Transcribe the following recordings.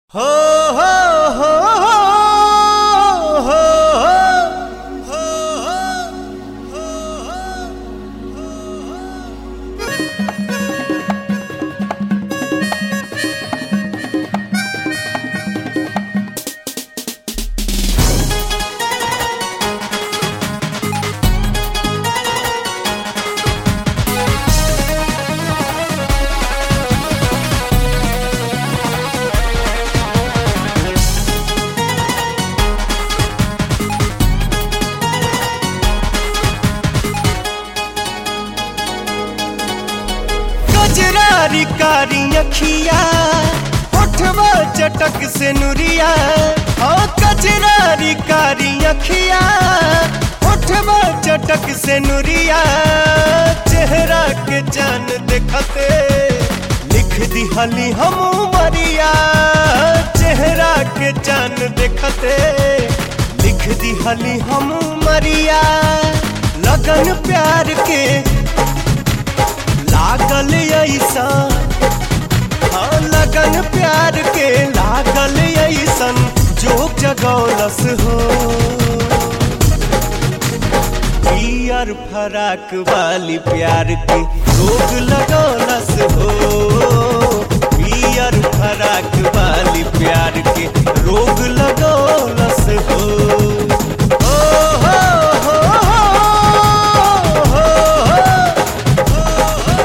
हो हो हो हो हो हो कजरारी कारी अखिया होठवा चटक से नुरिया ओ कजरारी कारी अखिया होठवा चटक से नुरिया चेहरा के जान देखते लिख दिहली हम मरिया चेहरा के जान देखते लिख दिहली हम मरिया लगन प्यार के लागल ऐसा हाँ लगन प्यार के लागल ऐसन जोग जगौलस हो पियर फराक वाली प्यार के रोग लगौलस हो पियर फराक वाली प्यार के रोग लगौलस हो ओ हो हो हो हो हो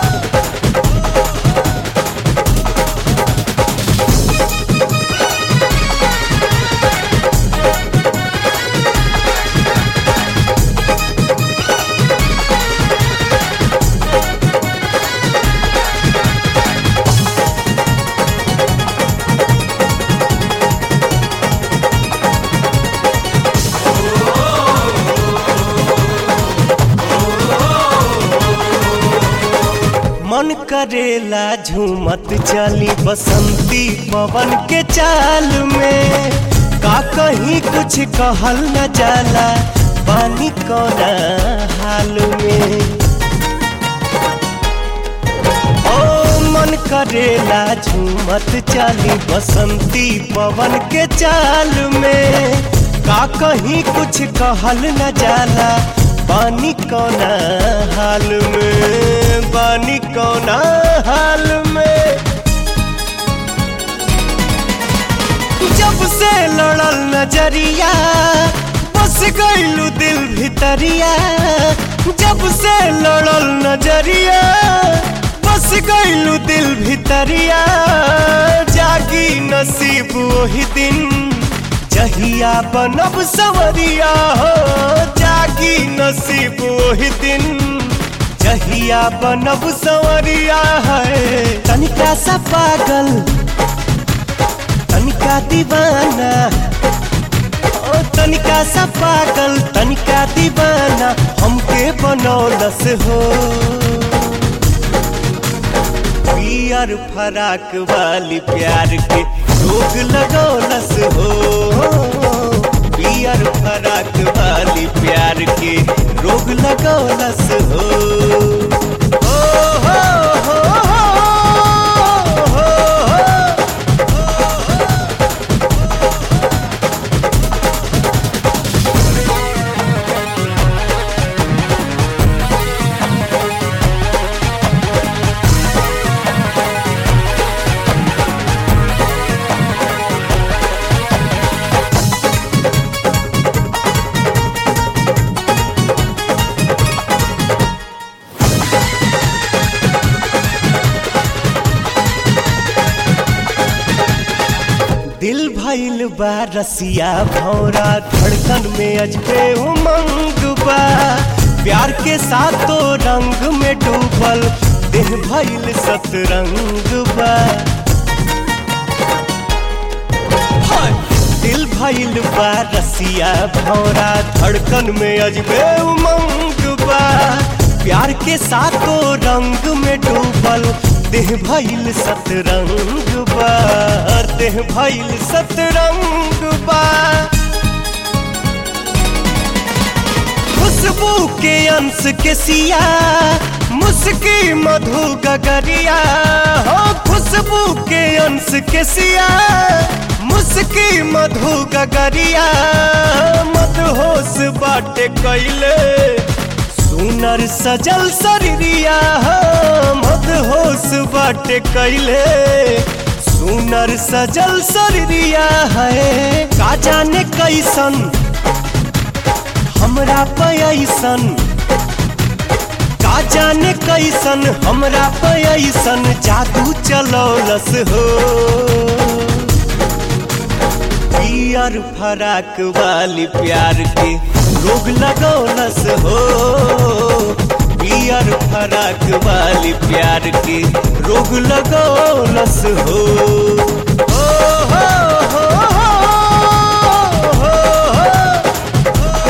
मन करेला झूमत चली बसंती पवन के चाल में का कहीं कुछ कहल न जाला पानी कोना हाल में ओ मन करेला झूमत चली बसंती पवन के चाल में का कहीं कुछ कहल न जाला पानी कोना हाल में पानी कोना हाल में जब से लड़ल नजरिया बस गईलू दिल भितरिया जब से लड़ल नजरिया बस गईलू दिल भितरिया जागी नसीब वही दिन जहिया बनब सवरिया हो जागी नसीब वही दिन जहिया बनब सवरिया है तनिका सा पागल तनिका दीवाना ओ तनिका सा पागल तनिका दीवाना हमके बनौलस हो पियर फराक वाली प्यार के रोग लगौलस हो पियर फराक वाली प्यार के रोग लगौलस हो ओ हो हो हो हो हो दिल भइल बा रसिया भौरा धड़कन में अजबे उमंग बा प्यार के साथों रंग में डूबल देह भइल सतरंग बा हाय! दिल भइल बा रसिया भौरा धड़कन में अजबे उमंग बा प्यार के साथों रंग में डूबल देह भइल सतरंग बा देह भइल सतरंग बा खुशबू के अंश के सिया मुस्की मधु गगरिया हो खुशबू के अंश के सिया मुस्की मधु गगरिया मदहोश बाटे कैले सुनर सजल शरीरिया मदहोश बाटे कैले सुनर सजल शरीरिया है का जाने कैसन हमरा पैसन का जाने कैसन हमरा पैसन जादू चलौलस हो पियर फराक वाली प्यार के रोग लगौलस हो पियर फराक वाली प्यार के रोग लगौलस हो हो, हो, हो, हो, हो, हो।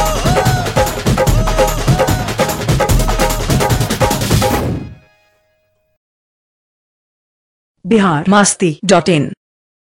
बिहार मस्ती डॉट इन